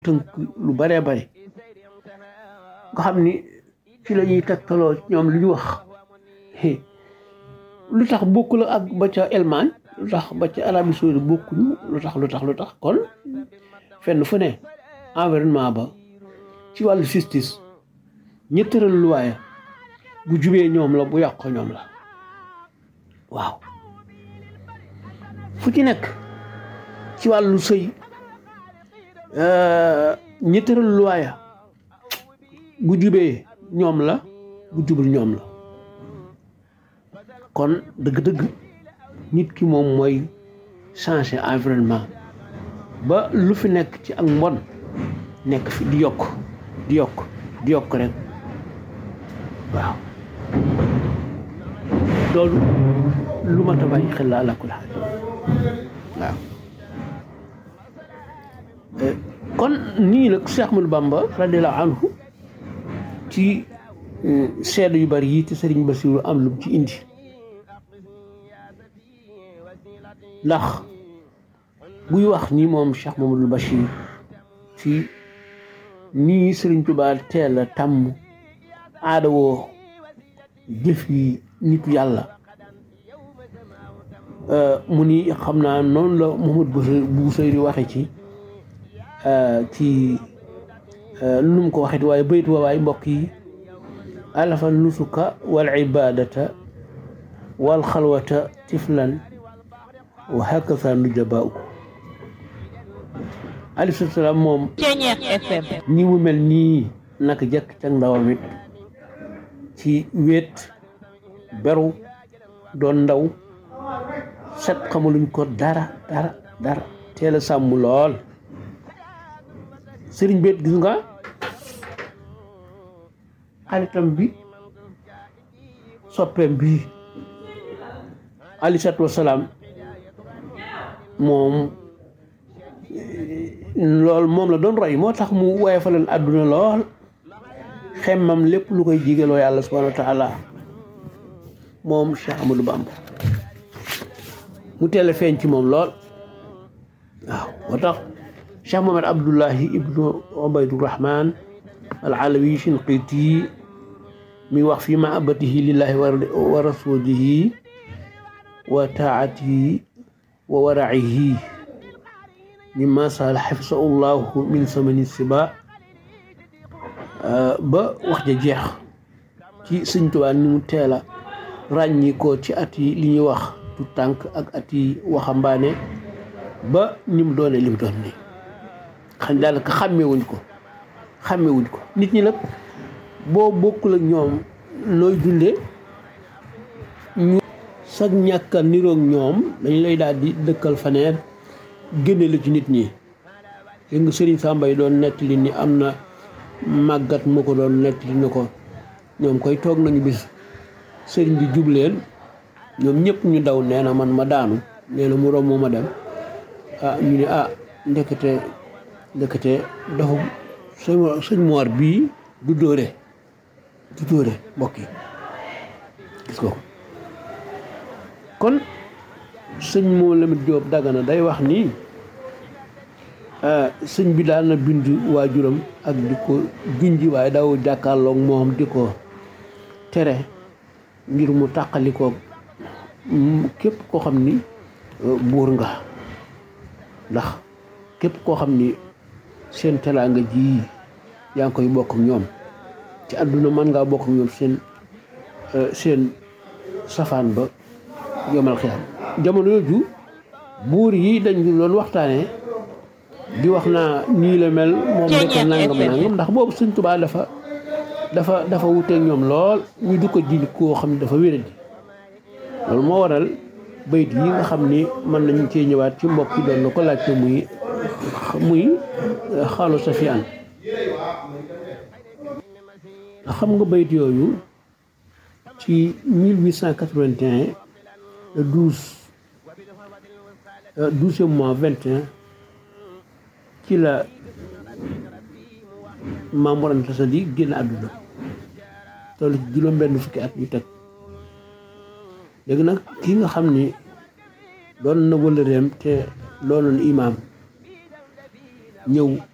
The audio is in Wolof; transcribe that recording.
tënk lu baree bare nga xam ni ci la ñuy tegtaloo ñoom lu ñu wax lu tax bokkul ak ba ca Allemagne lu tax ba ca Arabie Saoudite bokkuñu lu tax lu tax lu tax kon fenn fu ne environnement ba ci wàllu justice ñi tëral luwaaya bu jubee ñoom la bu yàqoo ñoom la waaw fu ci nekk ci wàllu sëy ñi tëral luwaaya bu jubee ñoom la bu jubul ñoom la kon dëgg-dëgg nit ki moom mooy changer environnement ba lu fi nekk ci ak mbon nekk fi di yokk di yokk di yokk rek waaw loolu lu mat a bàyyi xel la ala kulli haal waaw kon nii nag Cheikh Ahmadou Bamba radiyallahu anhu ci seede yu bari yi te Sëriñ Basiru am lu ci indi ndax buy wax ni moom Cheikh Mamadou Bachir ci nii Sëriñ Tuubaa teel a tàmm aada woo jëf yi nitu yàlla mu ni xam naa noonu la Mouhamadou Bousayri waxe ci ci nu mu ko waxee waaye bayt wa waay mbokk yi alafa nusuka wal ibadata wal xalwata tiflan wa hakaza nujabaaw alayhi salaam moom ñi mu mel nii naka jëkk ca ndawam it ci wéet beru doon ndaw set xamaluñ ko dara dara dara teel a sàmm lool sëriñ beet gis nga xaritam bi soppeem bi alayhi salaatu wasalaam moom lool moom la doon roy moo tax mu woyofaleen àdduna lool xemmam lépp lu koy jigaloo yàlla subhanahu wa taala moom Cheikh Amadou Bamba mu teel a feeñ ci moom lool waaw moo tax Cheikh Mohamed Abdullahi ibnu Ubaydurahman al alawi shinqiti mi wax fi mahabatihi lillahi wa rasulihi wa taatihi wa waracihi mimma sal xafsahu llahu min samani siba ba wax ja jeex ci sëñ Tuubaa ni mu teel a ràññi ko ci at yi li ñuy wax tu tànk ak at yi waxambaane ba ni mu doone li mu doon nii xam daanaka xàmmewuñ ko xàmmewuñ ko nit ñi nag boo bokkul ak ñoom nooy dundee ñu sag ñàkk a niroog ñoom dañ lay daal di dëkkal faneer génne la ci nit ñi yëg nga sëriñ Samba yi doon nettali ni am na màggat mu ko doon nettali ni ko ñoom koy toog nañu bis sëriñ bi jubleen ñoom ñëpp ñu daw nee na man ma daanu nee na mu romb ma dem ah ñu ne ah ndekete ndekete dafa sëñ sëñ Moor bii du dóore du dóore mbokk yi gis ko kon sëñ moo Lamine Jóob Dagana day wax nii sëñ bi daal na bind waajuram ak di ko junji waaye daw jàkkaarloog moom di ko tere ngir mu tàqalikoo képp koo xam ni buur nga ndax képp koo xam ni seen teraanga ji yaa ngi koy bokk ak ñoom ci àdduna mën ngaa bokk ak ñoom seen seen safaan ba yomal xiyam jamono yooju buur yi dañ doon waxtaanee di wax naa nii la mel moom rek nangam nangam ndax boobu Sëñ Tuubaa dafa dafa dafa wuteeg ñoom lool ñu du ko ji koo xam ne dafa wéradi loolu moo waral bayit yi nga xam ni mën nañu cee ñëwaat ci mbokk yi doon na ko laajte muy muy xaalu safiyaan ndax xam nga bayit yooyu ci 1881 le 12 douzième mois 21 ci la Maam Mor Anta Sali génn àdduna toll ci juróom benn fukki at yu teg léegi nag ki nga xam ni doon na wëllëreem te doonoon imaam ñëw